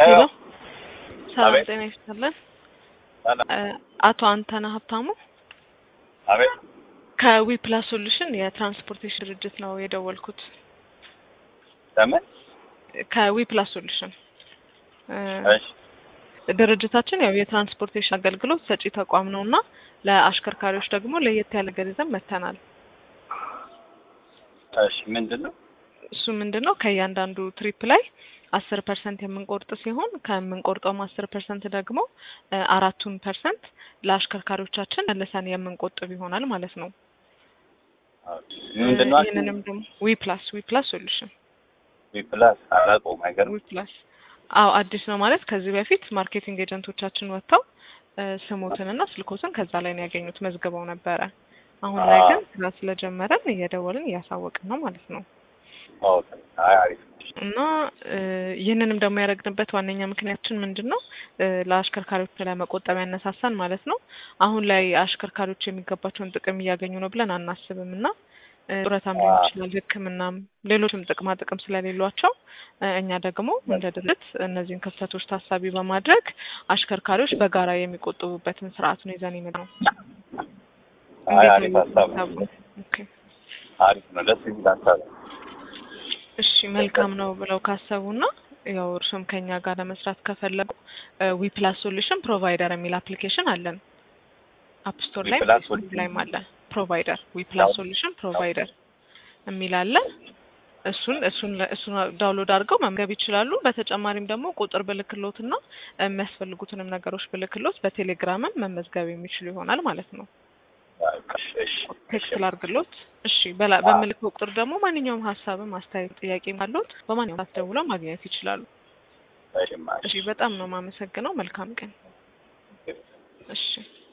ሄሎ ሰላም አቤት። ጤና ይስጥልን። ሰላም። እ አቶ አንተነህ ሀብታሙ አቤት ከዊ ፕላስ ሶሉሽን የትራንስፖርቴሽን ድርጅት ነው የደወልኩት። ለምን? ከዊ ፕላስ ሶሉሽን እ እሺ ድርጅታችን ያው የትራንስፖርቴሽን አገልግሎት ሰጪ ተቋም ነው እና ለአሽከርካሪዎች ደግሞ ለየት ያለ ገንዘብ መተናል። እሺ ምንድን ነው? እሱ ምንድን ነው ከእያንዳንዱ ትሪፕ ላይ አስር ፐርሰንት የምንቆርጥ ሲሆን ከምንቆርጠውም አስር ፐርሰንት ደግሞ እ አራቱን ፐርሰንት ለአሽከርካሪዎቻችን መልሰን የምንቆጥብ ይሆናል ማለት ነው። ምንድን ነው? ይህንንም ደግሞ ዊ ፕላስ ዊ ፕላስ ሶሉሽን ፕላስ አላውቀውም። አይገርም። ዊ ፕላስ አዎ አዲስ ነው ማለት ከዚህ በፊት ማርኬቲንግ ኤጀንቶቻችን ወጥተው እ ስሞትንና ስልኮትን ከዛ ላይ ነው ያገኙት መዝግበው ነበረ። አሁን ላይ ግን ስራ ስለጀመረን እየደወልን እያሳወቅን ነው ማለት ነው። ኦኬ። አይ አሪፍ። እና እ ይህንንም ደግሞ ያደረግንበት ዋነኛ ምክንያታችን ምንድን ነው እ ለአሽከርካሪዎች ለመቆጠብ ያነሳሳን ማለት ነው። አሁን ላይ አሽከርካሪዎች የሚገባቸውን ጥቅም እያገኙ ነው ብለን አናስብም እና እ ጡረታም ሊሆን ይችላል፣ ሕክምናም ሌሎችም ጥቅማ ጥቅም ስለሌሏቸው እ እኛ ደግሞ እንደ ድርጅት እነዚህን ክፍተቶች ታሳቢ በማድረግ አሽከርካሪዎች በጋራ የሚቆጥቡበትን ስርዓት ነው ይዘን የመጣ ነው። አይ እንዴት አሪፍ ነው ሀሳብ ነው። ሀሳቡ? ኦኬ አሪፍ ነው። ደስ የሚል ሀሳብ ነው። እሺ መልካም ነው ብለው ካሰቡና ያው እርሱም ከኛ ጋር ለመስራት ከፈለጉ ዊ ፕላስ ሶሉሽን ፕሮቫይደር የሚል አፕሊኬሽን አለን። አፕ ስቶር ላይ ዊፕላስ ፕሌይ ስቶር ላይም አለ። ፕሮቫይደር ዊ ፕላስ ሶሉሽን ፕሮቫይደር የሚል አለ። እሱን እሱን እሱን ዳውንሎድ አድርገው መመዝገብ ይችላሉ። በተጨማሪም ደግሞ ቁጥር ብልክሎትና የሚያስፈልጉትንም ነገሮች ብልክሎት በቴሌግራምም መመዝገብ የሚችሉ ይሆናል ማለት ነው። እሺ እሺ ቴክስት ላድርግሎት። እሺ በላ በምልከው ቁጥር ደግሞ ማንኛውም ሀሳብም አስተያየት፣ ጥያቄ ካሉት በማንኛውም ሰዓት ደውለው ማግኘት ይችላሉ። እሺ እሺ በጣም ነው የማመሰግነው። መልካም ቀን። እሺ